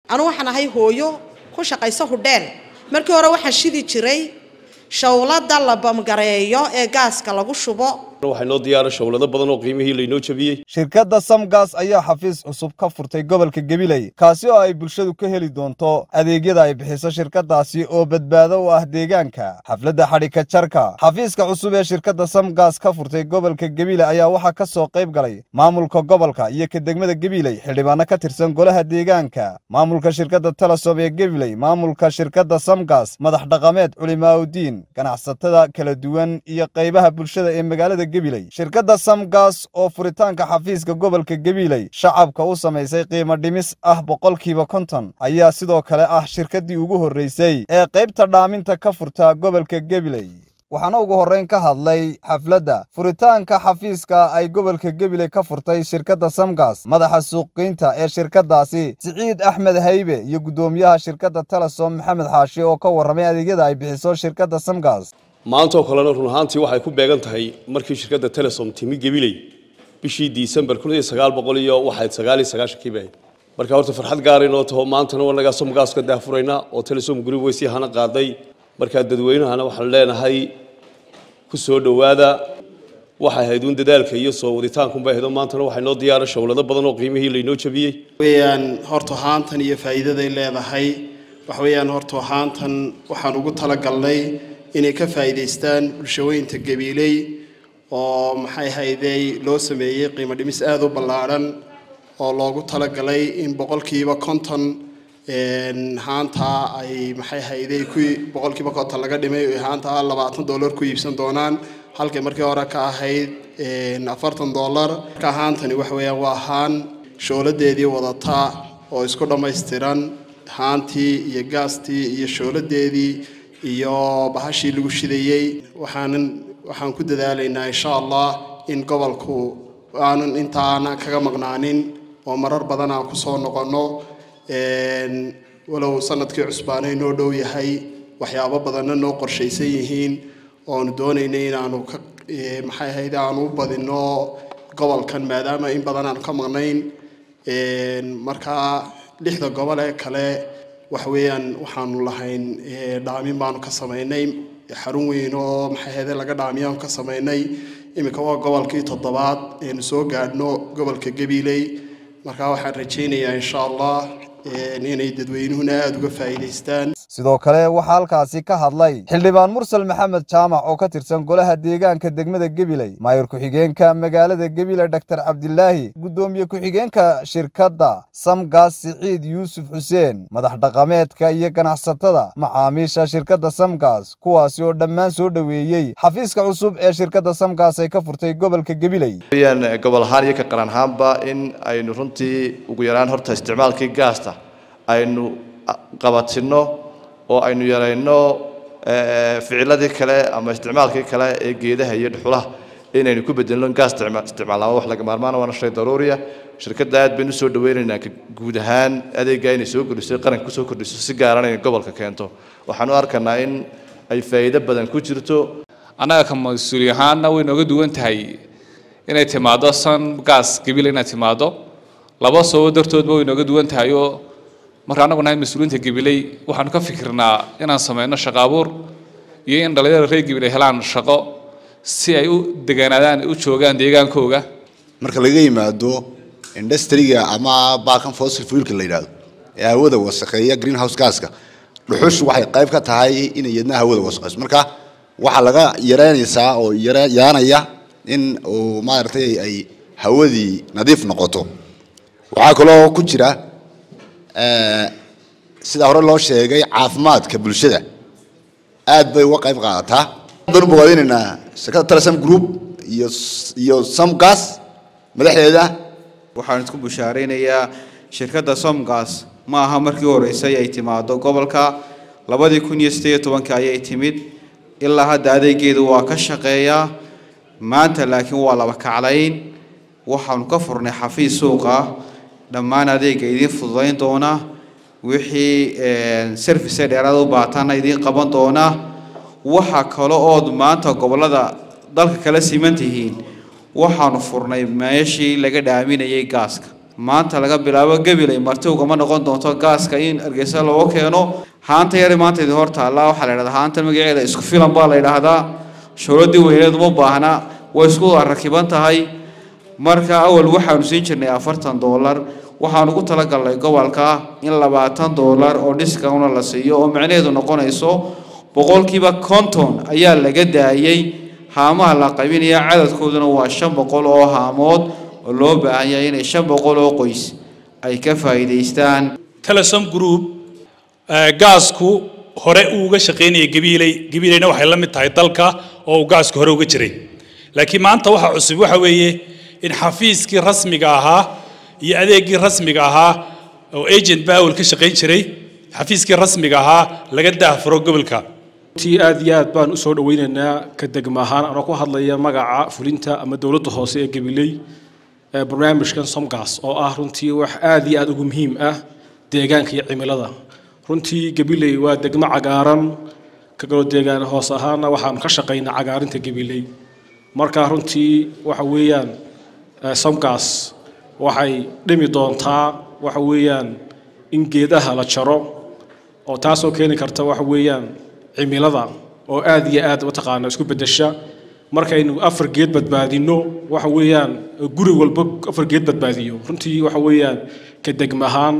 anu waxaan ahay hooyo ku shaqayso hudheel markii hore waxaan shidi jiray shawlada la bamgareeyo ee gaaska lagu shubo waxay noo diyaara shawlado badan oo qiimihii laynoo jabiyey shirkadda samgas ayaa xafiis cusub ka furtay gobolka gabiley kaasi oo ay bulshadu ka heli doonto adeegyada ay bixiso shirkaddaasi oo badbaado u ah deegaanka xafladda xadhika jarka xafiiska cusub ee shirkadda samgas ka furtay gobolka gabiley ayaa waxaa ka soo qayb galay maamulka gobolka iyo ka degmada gabiley xildhibaano ka tirsan golaha deegaanka maamulka shirkadda telesom ee gabiley maamulka shirkadda samgas madax dhaqameed culimaaudiin ganacsatada kala duwan iyo qaybaha bulshada ee magaalada shirkadda samgas oo furitaanka xafiiska gobolka gabiley shacabka u samaysay qiimo dhimis ah boqolkiiba konton ayaa sidoo kale ah shirkaddii ugu horraysay ee qaybta dhaaminta ka furta gobolka gabiley waxaana ugu horrayn ka hadlay xafladda furitaanka xafiiska ay gobolka gabiley ka furtay shirkadda samgas madaxa suuqgeynta ee shirkaddaasi siciid axmed haybe iyo guddoomiyaha shirkadda telesom maxamed xaashi oo ka warramay adeegyada ay bixiso shirkadda samgas maantaoo kalena run ahaantii waxay ku beegan tahay markii shirkadda telesom timi gabiley bishii disembar kun iyo sagaal boqol iyo waxayd sagaal iyo sagaashankii bay marka horta farxad gaara inoo taho maantana wanagaa somgaas ka daafuraynaa oo telesom group way sii hana qaaday markaa dadweynahana waxaan leenahay ku soo dhowaada waxay ahayd uun dadaalka iyo soo waditaankunbay ahayd oo maantana waxay noo diyaara shawlado badan oo qiimihii laynoo jabiyey weyaan horta haantan iyo faa'iidaday leedahay waxa weeyaan horta haantan waxaan ugu talagalnay inay ka faa'iidaystaan bulshaweynta gabiiley oo maxay haydey loo sameeyey qiimo dhimis aada u ballaadhan oo loogu talagalay in boqolkiiba konton haantaa ay maxay haydey ku boqolkiiba konton laga dhimay haantaa labaatan dollar ku iibsan doonaan halkay markii hore ka ahayd afartan dollar marka haantani waxa weeyaan waa haan shooladeedii wadata oo isku dhammaystiran haantii iyo gaastii iyo shooladeedii iyo bahashii lagu shidayey waxaanan waxaan ku dadaalaynaa insha allah in gobolku aanan intaana kaga maqnaanin oo marar badan aan kusoo noqonno walow sanadkii cusbaanay noo dhow yahay waxyaabo badanna noo qorshaysan yihiin oonu doonaynay inaanu ka maxay ahayd aanu u badino gobolkan maadaama in badan aanu ka maqnayn markaa lixda gobol ee kale waxa weeyaan waxaanu lahayn dhaamin baanu ka samaynay xarun weyn oo maxay ahayde laga dhaamiyaanu ka samaynay iminka waa gobolkii toddobaad aynu soo gaadhno gobolka gabiley markaa waxaan rajaynayaa insha allah inay dadweynuhuna aada uga faa'iidaystaan sidoo kale waxaa halkaasi ka hadlay xildhibaan mursal maxamed jaamac oo ka tirsan golaha deegaanka degmada gabiley maayir ku-xigeenka magaalada gabiley doctor cabdilaahi guddoomiye ku-xigeenka shirkadda samgas siciid yuusuf xuseen madax dhaqameedka iyo ganacsatada macaamiisha shirkadda samgas kuwaasi oo dhammaan soo dhoweeyey xafiiska cusub ee shirkadda samgas ay ka furtay gobolka gabiley gobol ahaan iyo ka qaran ahaanba in aynu runtii ugu yaraan horta isticmaalkii gaasta aynu qabatino oo aynu yarayno ficiladii kale ama isticmaalkii kale ee geedaha iyo dhuxulaha inaynu ku bedelno gaas isticmaalnaa wax laga maarmaan waana shay daruuriya shirkadda aad baynu soo dhaweynaynaa guud ahaan adeegga inay soo kordhiso qaranka kusoo kordhiso si gaaran inay gobolka keento waxaanu arkanaa in ay faa'iido badan ku jirto annaga ka mas-uuli ahaanna way nooga duwan tahay inay timaado san gaas gabila inay timaado laba sababo dartoodba way nooga duwan tahay oo marka annagu nahay mas-uuliyiinta gabiley waxaanu ka fikirnaa inaan sameyno shaqo abuur iyo in dhalinyarada reer gabiley helaan shaqo si ay u degaanaadaan u joogaan deegaankooga marka laga yimaado industriga ama baakan fossil fuelka la yidhaahdo ee hawada wasakheeya greenhouse gaska dhuxushu waxay qayb ka tahay inay yadna hawada wasaqeyso marka waxaa laga yareynaysaa oo yaanaya in uu maaragtay ay hawadii nadiif noqoto waxaa kaloo ku jira sida hore loo sheegay caafimaadka bulshada aad bay uga qayb qaadataa dan u bogaadinaynaa shirkadda telesam group iyo iyo somgas madaxdeeda waxaan isku bushaaraynayaa shirkadda somgas ma aha markii horeysay ay timaado gobolka labadii kun iyo sideed iyo tobankii ayay timid ilaa hadda adeegeedu waa ka shaqeeyaa maanta laakiin waa laba kaclayn waxaanu ka furnay xafiis suuqa dhammaan adeega idiin fududayn doona wixii service dheeraad u baatana idiin qaban doona waxa kale ood maanta gobolada dalka kala siman tihiin waxaanu furnay meeshii laga dhaaminayay gaaska maanta laga bilaabo gabilay marti ugama noqon doonto gaaska in hargeysa looga keeno haanta yari maanta idin hor taallaa waxaa la yidhahdaa haanta magaceeda isku filan baa la yidhaahdaa showladii weyneed uma baahna way isku rakiban tahay marka awal waxaanu siin jirnay afartan doolar waxaan ugu talagalnay gobolka in labaatan doolar oo discount la siiyo oo macnaheedu noqonayso boqolkiiba konton ayaa laga daayay haamaha la qaybinaya cadadkooduna waa shan boqol oo haamood oo loo baahan yahay inay shan boqol oo qoys ay ka faa'iidaystaan telesom group gaasku hore uu uga shaqaynayay gabiiley gabiileyna waxay la mid tahay dalka oo uu gaasku hore uga jiray laakiin maanta waxa cusub waxa weeye in xafiiskii rasmiga ahaa iyo adeegii rasmiga ahaa oo agent bawel ka shaqayn jiray xafiiskii rasmiga ahaa laga daahfuro gobolka ti aad iyo aad baan usoo dhaweynaynaa ka degma ahaan anoo ku hadlaya magaca fulinta ama dowladda hoose ee gabiley ee barnaamijkan somgas oo ah runtii wax aad iyo aad ugu muhiim ah deegaanka iyo cimilada runtii gabiley waa degmo cagaaran kagalo deegaan hoos ahaana waxaan ka shaqaynaa cagaarinta gabiley marka runtii waxa weeyaan somgas waxay dhimi doontaa waxa weeyaan in geedaha la jaro oo taasoo keeni karta waxa weeyaan cimilada oo aad iyo aad mataqaana isku bedesha markaynu afar geed badbaadino waxa weeyaan guri walba afar geed badbaadiyo runtii waxa weeyaan ka degma ahaan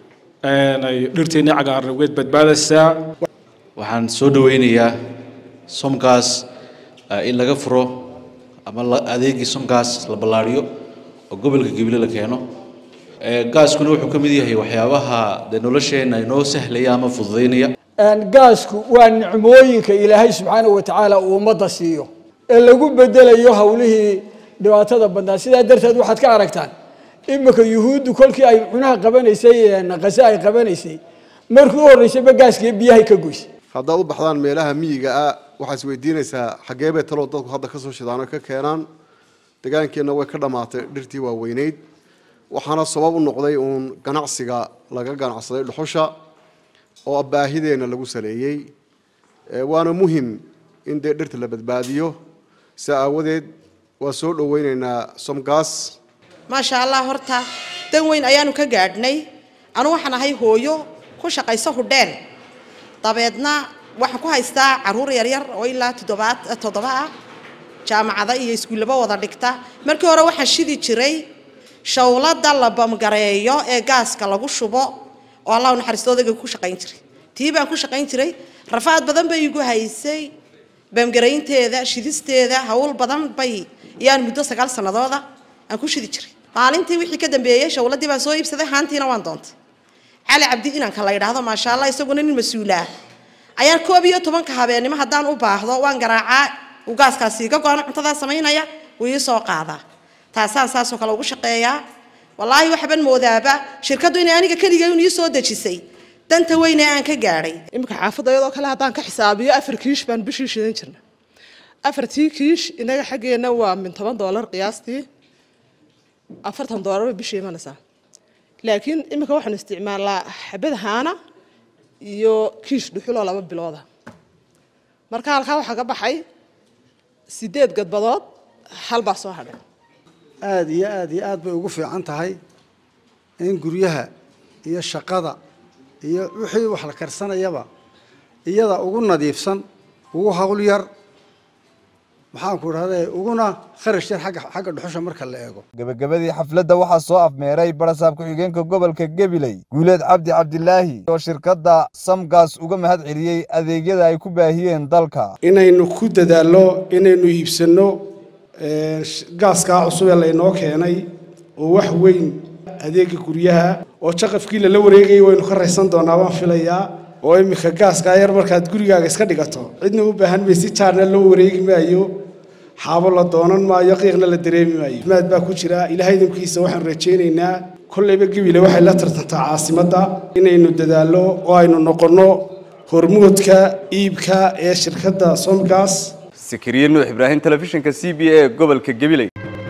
ay dhirteennii cagaarna weed badbaadaysaa waxaan soo dhaweynayaa somgas in laga furo ama adeegii somgas la ballaariyo oo gobolka gabiley la keeno gaaskuna wuxuu ka mid yahay waxyaabaha dee nolosheenna inoo sahlaya ama fududaynaya gaasku waa nicmooyinka ilaahay subxaanahu watacaala uu ummadda siiyo ee lagu bedelayo howlihii dhibaatada badnaa sidaa darteed waxaad ka aragtaan iminka yuhuuddu kolkii ay cunaha qabanaysay qase ay qabanaysay markii u horreysayba gaaskii biyahay ka goysay haddaad u baxdaan meelaha miyiga ah waxaad is weydiinaysaa xaggee bay taloo dadku hadda ka soo shidaan oo ka keenaan degaankeenna way ka dhammaatay dhirtii waaweyneyd waxaana sabab u noqday uun ganacsiga laga ganacsaday dhuxusha oo baahideenna lagu saleeyey waana muhim in dee dhirta la badbaadiyo saa aawadeed waa soo dhaweyneynaa somgas maasha allah horta dan weyn ayaanu ka gaadhnay anu waxaan ahay hooyo ku shaqayso hudheen dabeedna waxaan ku haystaa caruur yaryar oo ilaa toddobaad toddoba ah jaamacada iyo iskuullaba wada dhigta markii hore waxaan shidi jiray shawlada la bamgareeyo ee gaaska lagu shubo oo allah naxariisto odayga ku shaqayn jiray tii baan ku shaqayn jiray rafaad badan bay igu haysay bamgaraynteeda shidisteeda hawl badan bay yaan muddo sagaal sanadooda aan ku shidi jiray maalintii wixii ka dambeeyey shawladii baan soo iibsaday haantiina waan doontay cali cabdi inanka la yidhaahdo maasha allah isaguna nin mas-uulaa ayaan koob iyo tobanka habeennimo haddaan u baahdo waan garaacaa uu gaaskaasi iga go-ano cuntadaa samaynaya wuu ii soo qaadaa taasaan saasoo kale ugu shaqeeyaa wallaahi waxban moodaaba shirkaddu inay aniga keligay un ii soo dejisay danta weyne aan ka gaadhay iminka xaafadda iyadoo kale haddaan ka xisaabiyo afar kiish baan bishii shidan jirna afartii kiish inaga xaggeenna waa min toban doolar qiyaastii afartan doolarba bishii imanaysaa laakiin iminka waxaanu isticmaalnaa xabad haana iyo kiish dhuxuloo laba bilooda marka halkaa waxaa ka baxay sideed gadbadood hal baa soo hadhay aada iyo aada iyo aad bay ugu fiican tahay in guryaha iyo shaqada iyo wixii wax la karsanayaba iyada ugu nadiifsan ugu hawl yar maxaanku idhahday uguna kharash yar xagga xagga dhuxusha marka la eego gebagabadii xafladda waxaa soo afmeeray barasaab ku-xigeenka gobolka gabiley guuleed cabdi cabdilaahi oo shirkadda samgas uga mahad celiyey adeegyada ay ku baahiyeen dalka inaynu ku dadaallo inaynu iibsanno gaaskaa cusub ee laynoo keenay oo wax weyn adeega guryaha oo jaqafkii lala wareegayay waynu ka raysan doonaa waan filayaa oo iminka gaaskaa yar markaad gurigaaga iska dhigato cidna u baahan may si jaarna loo wareegi maayo xaabo la doonan maayo qiiqna la dareemi maayo maad baa ku jira ilaahay idinkiisa waxaan rajaynaynaa kollayba gebile waxay la tartantaa caasimadda inaynu dadaallo oo aynu noqonno hormuudka iibka ee shirkadda somgas sakariye nuux ibraahim telefishinka c b a gobolka gabiley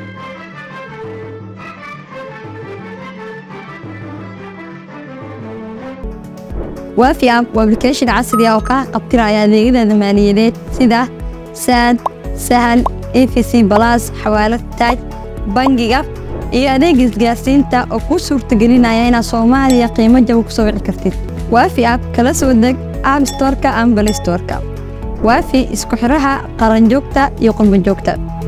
waafi app waa application casri ah oo kaa qabtiraya adeegyada maaliyadeed sida saad sahal efc balas xawaalad taaj bangiga iyo adeega isgaarsiinta oo kuu suurtagelinaya inaad soomaaliya qiimo jaba ku soo wici kartid waafi app kala soo deg app storeka ama balay storeka waafi isku xiraha qaranjoogta iyo qurbanjoogta